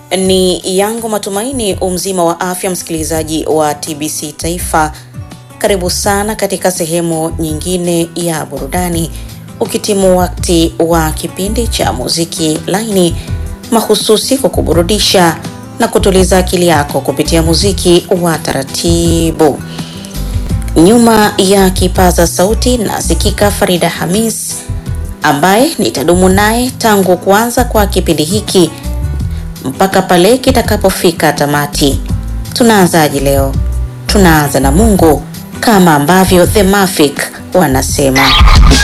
Ni yangu matumaini umzima wa afya, msikilizaji wa TBC Taifa. Karibu sana katika sehemu nyingine ya burudani, ukitimu wakati wa kipindi cha muziki laini mahususi kwa kuburudisha na kutuliza akili yako kupitia muziki wa taratibu. Nyuma ya kipaza sauti nasikika Farida Hamis ambaye nitadumu naye tangu kuanza kwa kipindi hiki mpaka pale kitakapofika tamati. Tunaanzaje leo? Tunaanza na Mungu kama ambavyo The Mafik wanasema.